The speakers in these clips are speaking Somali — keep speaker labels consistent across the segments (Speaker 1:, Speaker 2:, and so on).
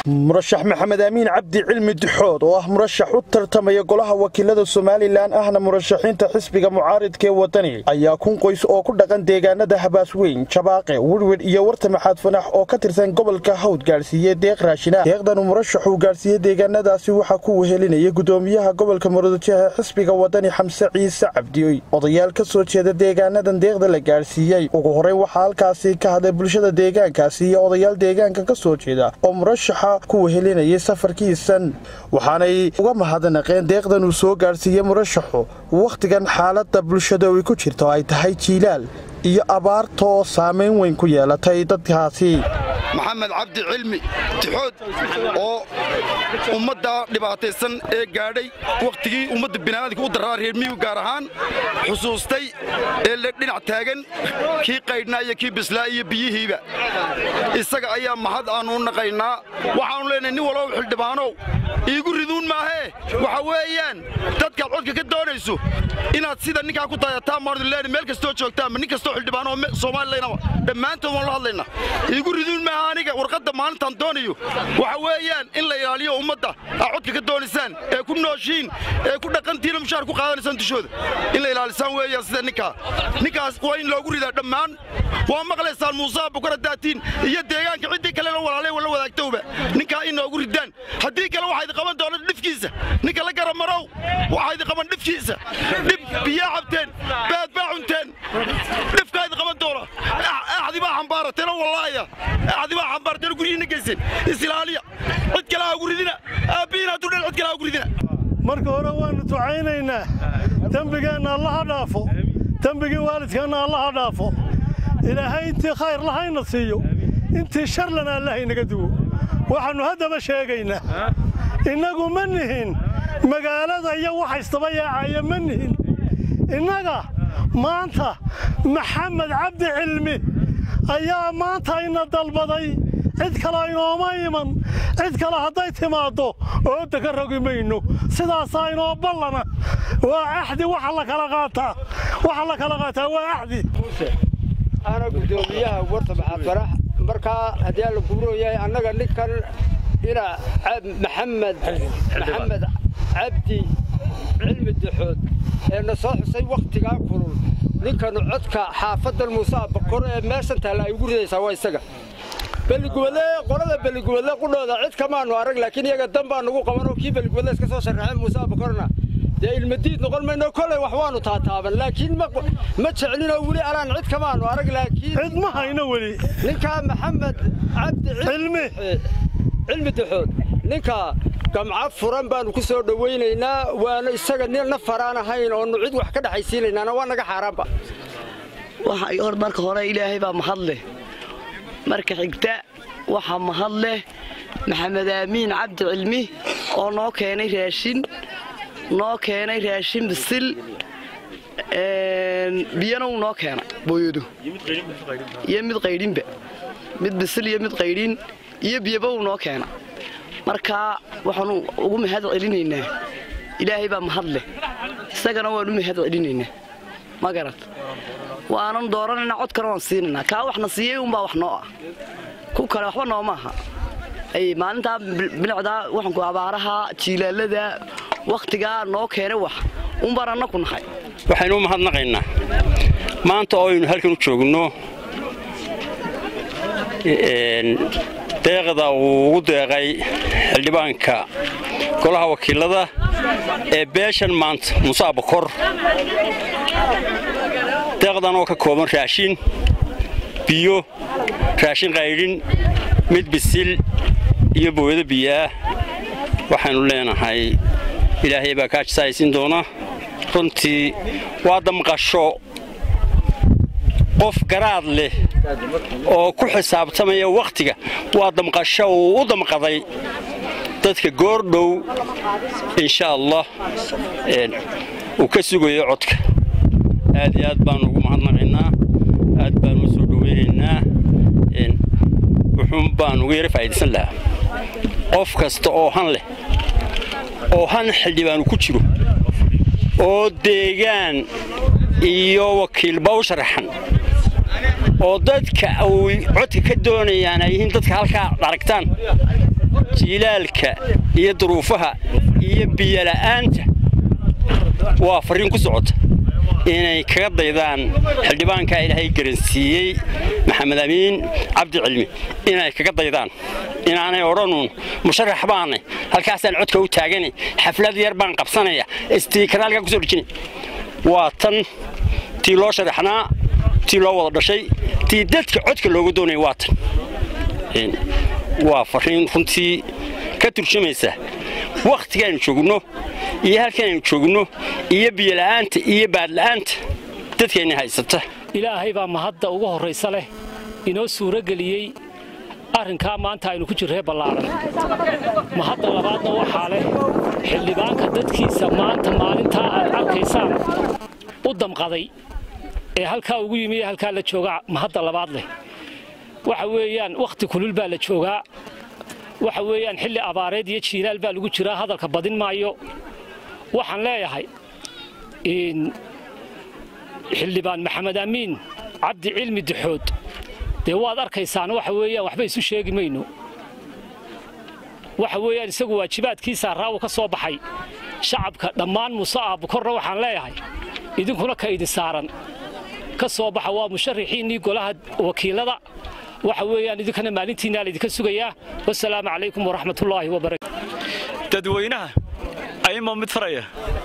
Speaker 1: murashax maxamed aamiin cabdi cilmi dixood oo ah murashax u tartamaya golaha wakiilada somalilan ahna murashaxiinta xisbiga mucaaridka ee wadani ayaa kun qoys oo ku dhaqan deegaanada habaasweyn jabaaqe wirwid iyo warta maxaad fanax oo ka tirsan gobolka hawd gaadhsiiyey deeq raashina deeqdanu murashaxuu gaadhsiiyey deegaanadaasi waxaa ku wehelinaya gudoomiyaha gobolka murudajaha xisbiga wadani xamse ciise cabdioy odayaal ka soo jeeda deegaanadan deeqda la gaadhsiiyey ugu horreyn waxaa halkaasi ka hadlay bulshada deegaankaasi iyo odayaal deegaanka ka soo jeeda oo murashaxa ku wehelinayay safarkiisan waxaanay uga mahadnaqeen deeqdan uu soo gaadhsiiyey murashaxu wakhtigan xaaladda bulshada ay ku jirto ay tahay jiilaal iyo abaarta oo saamayn weyn ku yeelatay dadkaasi
Speaker 2: maxamed cabdi cilmi tixood oo ummadda dhibaataysan ee gaadhay wakhtigii ummadda bini'aadamka u daraa reer miyigu gaar ahaan xusuustay ee le dhinac taagan kii qaydhnaa iyo kii bislaa iyo biyihiiba isaga ayaa mahad aannu u naqaynaa waxaannu leenahay nin walba xildhibaanow iigu riduun maahee waxa weeyaan dadkaad codka ka doonayso inaad sida ninkaa ku taayataa maarduleeni meel kastoo joogtaanba nin kastoo xildhibaanoo soomalilanaba dhammaantood waan la hadlaynaa iigu riduun maaha aniga warqadda maalintaan doonayo waxa weeyaan in la ilaaliyo ummadda aa codka ka doonaysaan ee ku nooshiin ee ku dhaqantiina mushaar ku qaadanaysaan dushooda in la ilaalisaan weeyaan sida ninkaa ninkaas waa in loogu ridaa dhammaan waa maqlaysaan muusaa bukara daatiin iyo deegaanka ciddii kalena walaalay la wadaagtowba ninkaa in noogu ridaan haddii kale waxaa idi qaban doona dhifkiisa ninka la garamarow waxaa idi qaban dhifkiisa dhib biyaa cabteen baad baa cunteen dhifkaa idi qaban doona axdi baa xambaarateena wallaaya axdi baa xambaarateena guryihiina geysen isilaaliya cid kale ha ugu ridina aabbihiin hadduu dhan cid kale ha ugu ridina
Speaker 3: marka hore waannu ducaynaynaa dembigeenna allaha dhaafo dembigii waalidkeenna allaha dhaafo ilaahay intii khayr lahayna siiyo intii sharlana allahaynaga duwo waxaannu haddaba sheegaynaa innagu ma nihin magaalada iyo waxaystaba yaacaya ma nihin innaga maanta maxamed cabdi cilmi ayaa maanta ina dalbaday cid kale inooma iman cid kale hadday timaaddo ooda ka rogi mayno sidaasaa inoo ballana waa axdi waxa la kala qaataa waxa la kala qaataa waa axdi
Speaker 4: ana gudoomiyaha warta maxaad farax markaa haddii alla guuroo yahay annaga ninkan ina maxamed maxamed cabdi cilmi dixood ee na soo xusay wakhtigaa kulul ninkanu codka xaafaddan muuse abakoro ee meeshan taalla ay ugu ridaysaa waa isaga beligubadle qolada beligubadle qudhooda cid kamaanu arag laakiin iyaga dan baa nugu qabanoo kii beligubadle iska soo sharraxay muuse abakorona dee ilmadiid noqon mayno kolley wax waanu taataaban laakiin ma jeclinoo weli alaan cid kamaanu arag laakiin
Speaker 3: cid ma hayno weli
Speaker 4: ninkaa maxamed cabdi
Speaker 3: cilmi
Speaker 4: cilmi dixood ninka gamca furan baannu ku soo dhowaynaynaa waana isaga nina faraan ahayn oonu cid wax ka dhexaysiinaynaana waa naga xaaraanba
Speaker 5: marka hore ilaahay baa mahad leh marka xigta waxaa mahad leh maxamed aamiin cabdi cilmi oo noo keenay raashin noo keenay raashin bisil biyana wuu noo keenay booyadu iyo mid qaydhinba mid bisil iyo mid qaydhin iyo biyaba wuu noo keena markaa waxaanu ugu mahad celinaynaa ilaahay baa mahad leh isagana waanu mahad celinaynaa ma garat waanan dooranaynaa codkana waan siinaynaa kaa waxna siiyey unbaa wax noo ah ku kale waxba nooma aha maalintaa bilicdaa waxanku abaaraha jiilaalada wakhtigaa noo keenay wax unbaan anna ku nahay
Speaker 6: waxaynu u mahadnaqaynaa maanta oo aynu halkan u joogno deeqda uu ugu deeqay xildhibaanka golaha wakiilada ee beeshan maanta muuse abakor deeqdan oo ka kooban raashin biyo raashin qaydhin mid bisil iyo booyado biyoah waxaynu leenahay ilaahay baa kaa jisaaysiin doona runtii waa damqasho qof garaad leh oo ku xisaabtamaya wakhtiga waa damqasho uu u damqaday dadka goordhow insha allah uu ka sugayo codka aad iyo aad baanu ugu mahadnaqaynaa aad baanu u soo dhowaynaynaa wuxuun baan uga yara faa'idaysan lahaa qof kasta oo han leh oo han xildhibaanu ku jiro oo deegaan iyo wakiilba u sharaxan oo dadka uu codka ka doonayaan ay yihiin dadka halkaa aragtaan jiilaalka iyo duruufaha iyo biyola'aanta waa farriin ku socota inay kaga daydaan xildhibaankaa ilaahay garansiiyey maxamed amiin cabdi cilmi inay kaga daydaan inaanay odhanuun musharax baanay halkaasaan codka u taaganay xaflad yar baan qabsanaya istiikaraalkaa kusoo dhejinay waa tan tii loo sharaxnaa tii loo wada dhashay tii dadka codka looga doonaya waa tan waa farriin runtii ka turjumaysa wakhtigaaynu joogno iyo halkaanaynu joogno iyo biyola'aanta iyo baadla'aanta dadkeenna haysata
Speaker 7: ilaahay baa mahadda ugu horraysa leh inoo suuro geliyey arrinkaa maanta aynu ku jirree ballaaran mahadda labaadna waxaa leh xildhibaanka dadkiisa maanta maalintaa aad arkaysaan u damqaday ee halkaa ugu yimi ee halkaa la joogaa mahadda labaad leh waxa weeyaan wakhti kulul baa la joogaa waxa weeyaan xilli abaareed iyo jiilaal baa lagu jiraa hadalka badin maayo waxaan leeyahay xildhibaan maxamed amiin cabdi cilmi dixood dee waad arkaysaan waxa weeyaan waxba isu sheegi mayno waxa weeyaan isagu waajibaadkiisaa raawu ka soo baxay shacabka dhammaan muse aabukorna waxaan leeyahay idinkuna ka idin saaran ka soo baxa waa musharaxiinnii golaha wakiilada waxa weeyaan idinkana maalintiinaa laydinka sugayaa wasalaamu calaykum waraxmatullaahi wabarakatu
Speaker 8: dadweynaha ayma mid faraya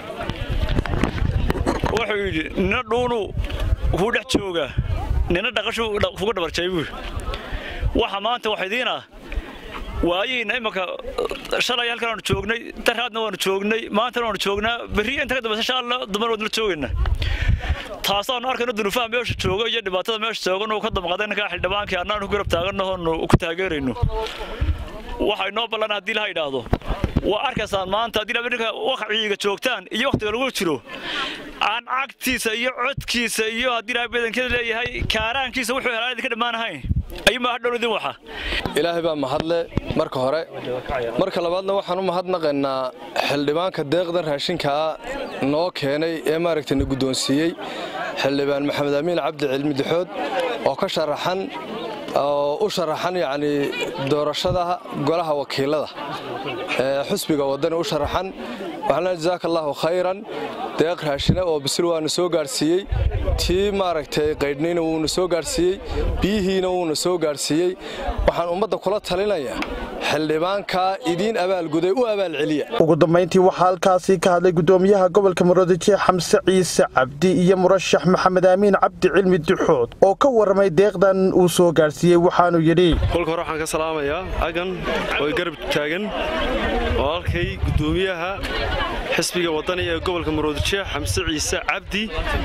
Speaker 8: wuxuu yidhi nina dhuunu kuu dhex joogaa nina dhaqashuu kuga dhabarjay buu waxa maanta wax idiin ah waayihiinna imanka shalay halkan aanu joognay daraadna waanu joognay maantana waanu joognaa berri inta ka dambaysa shaalla dumar waadnala joogayna taasaanu arkayno dunufaha meesha jooga iyo dhibaatada meesha joogan uu ka damqaday ninkaa xildhibaankii annaanu ku garab taagannahoonu ku taageerayno waxay noo ballan haddii laha idhaahdo waa arkaysaan maanta haddii ninka waqciga joogtaan iyo wakhtiga lagu jiro aan cagtiisa iyo codkiisa iyo haddii ilahay badankeeda leeyahay kaaraankiisa wuxuu helaa idinka dhammaanahayn ayumaa hadhow idin waxa
Speaker 9: ilaahay baa mahadle marka hore marka labaadna waxaan u mahadnaqaynaa xildhibaanka deeqdan raashinkaa noo keenay ee maaragtay na guddoonsiiyey xildhibaan maxamed amiin cabdi cilmi dixood oo ka sharaxan oo u sharaxan yacni doorashada golaha wakiilada ee xusbiga waddani u sharaxan waxaan leeyahay jazaaka allahu khayran deeq raashina oo bisil waana soo gaadhsiiyey tii maaragtay qaydhnayna wuuna soo gaadhsiiyey biyihiina wuuna soo gaadhsiiyey waxaan ummadda kula talinayaa xildhibaankaa idiin abaalguday u abaalceliya
Speaker 1: ugu dambayntii waxaa halkaasi ka hadlay gudoomiyaha gobolka muradije xamse ciise cabdi iyo murashax maxamed amiin cabdi cilmi duxood oo ka warramay deeqdan uu soo gaadhsiiyey waxaanuu yidhi
Speaker 10: kolka hore waxaan ka salaamayaa agan oo garab taagan oo halkay gudoomiyaha xisbiga waddani ee gobolka muradije xamse ciise cabdi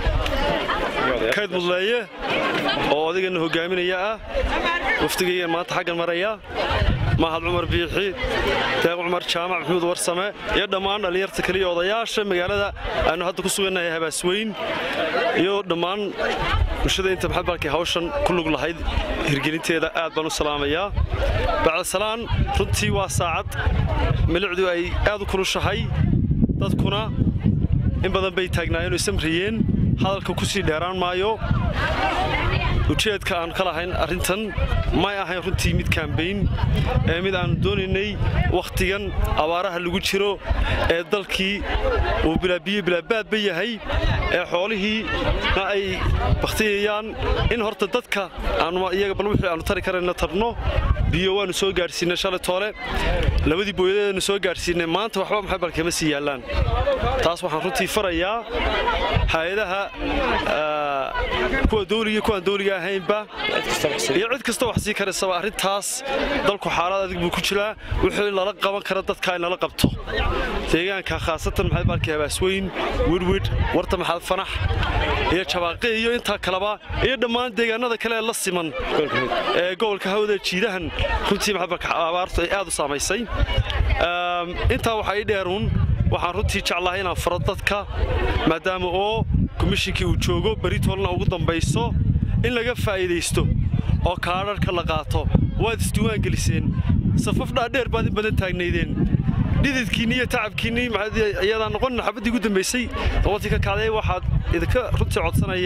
Speaker 10: kayd mudleeye oo odaygana hogaaminaya ah wafdigaygan maanta xaggan maraya mahad cumar biixi deeq cumar jaamac maxamuud warsame iyo dhammaan dhallinyarta kaliya odayaasha magaalada aanu hadda ku sugannahay habaasweyn iyo dhammaan bulshada inta maxabalkay hawshan ku lug lahayd hirgelinteeda aad baan u salaamayaa bacdasalaan runtii waa saacad milicdu ay aad u kulushahay dadkuna in badan bay taagnaayeen oo isamriyeen hadalka ku sii dheeraan maayo ujeedka aanu ka lahayn arrintan may ahayn runtii mid kaambayn ee mid aanu doonaynay wakhtigan abaaraha lagu jiro ee dalkii uu bilaabiye bilaabaadba yahay ee xoolihiina ay bakhtiyayaan in horta dadka iyaga bal wixii aanu tari karayna tarno biyo waannu soo gaadhsiinay shalay toole labadii booyadeedanu soo gaadhsiinay maanta waxba maxay balkama sii yaallaan taas waxaan runtii farayaa hay-adaha kuwa dawliga kuwaan dawliga ahaynba iyo cid kasta wax sii karaysaba arrintaas dalku xaalad adig buu ku jiraa wixii lala qaban kara dadka in lala qabto deegaanka khaasatan maxay balkii habaasweyn wirwidh warta maxaad fanax iyo jabaaqi iyo intaa kaleba iyo dhammaan deegaanada kale ee la siman ee gobolka hawda jiidahan runtii abaartu ay aad u saamaysay intaa waxaa ii dheeruun waxaan runtii jeclahay inaan faro dadka maadaama oo komishinkii uu joogo beritoolna ugu dambayso in laga faa'iidaysto oo kaadharhka la qaato waad isdiiwaan geliseen safaf dhaadheer baad in badan taagnaydeen dhididkiinni iyo tacabkiinni iyadaa noqon xabaddii ugu dambaysay doqontii ka kacday waxaad idinka runtii codsanayaa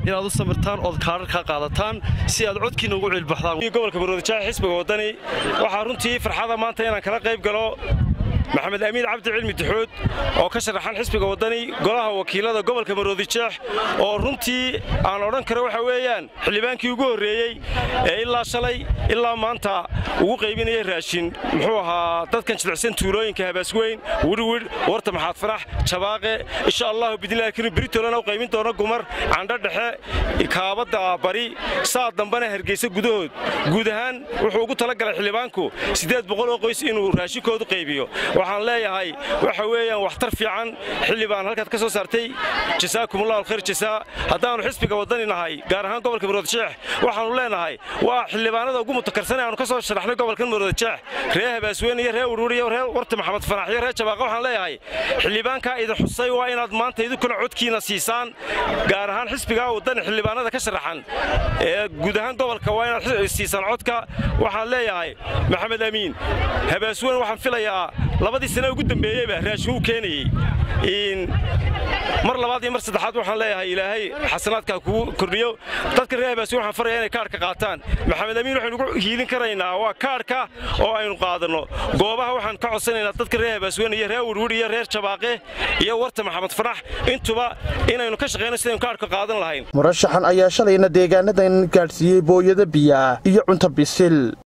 Speaker 10: inaad u samirtaan ood kaadharkaa qaadataan si aad codkiina ugu cilbaxdaan
Speaker 11: gobolka maroodijeex xisbiga waddani waxaa runtii farxada maanta inaan kala qayb galo maxamed amiin cabdi cilmi duxood oo ka sharaxan xisbiga waddani golaha wakiilada gobolka maroodijeex oo runtii aan odhan karo waxa weeyaan xildhibaankii ugu horreeyey ee ilaa shalay ilaa maanta ugu qaybinaya raashin muxuu ahaa dadkan jilicsan tuulooyinka habaasweyn wirwidh warta maxaad farax jabaaqe insha allahu bidnillahi karim britolana u qaybin doono gumar candho dhexe kaabadda bari saa dambana hargeysa gudahood guud ahaan wuxuu ugu talagalay xildhibaanku siddeed boqol oo qoys inuu raashinkoodu qaybiyo waxaan leeyahay waxa weeyaan waxtar fiican xilli baan halkaad ka soo saartay jasaakumullahu alkhayr jasaa haddaannu xisbiga waddani nahay gaar ahaan gobolka maroodijeex waxaannu leenahay waa xildhibaanada ugu mutakarsan aanu ka soo sharaxnay gobolkan maroodijeex reer habaasweyne iyo reer wirwir iyo reer warta maxamed fanax iyo reer jabaaqa waxaan leeyahay xildhibaankaa idin xusay waa inaad maanta idinkuna codkiina siisaan gaar ahaan xisbigaa waddani xildhibaanada ka sharaxan ee guud ahaan gobolka waa inaad siisaan codka waxaan leeyahay maxamed amiin habaasweyn waxaan filayaa labadii sane ugu dambeeyeyba raashin uu keenayey mar labaad iyo mar saddexaad waxaan leeyahay ilaahay xasanaadkaa kugu kordhiyo dadka reer habaasweyn waxaan faraya inay kaadhka qaataan maxamed amiin waxaynu ugu hiilin karaynaa waa kaadhka oo aynu qaadanno goobaha waxaan ka codsanaynaa dadka reer habaasweyn iyo reer wirwir iyo reer jabaaqe iyo warta maxamed fanax intuba inaynu ka shaqayno sidaynu kaadhka qaadan lahayn
Speaker 1: murashaxan ayaa shalayna deegaanadan gaadhsiiyey booyada biyaa iyo cunto bisil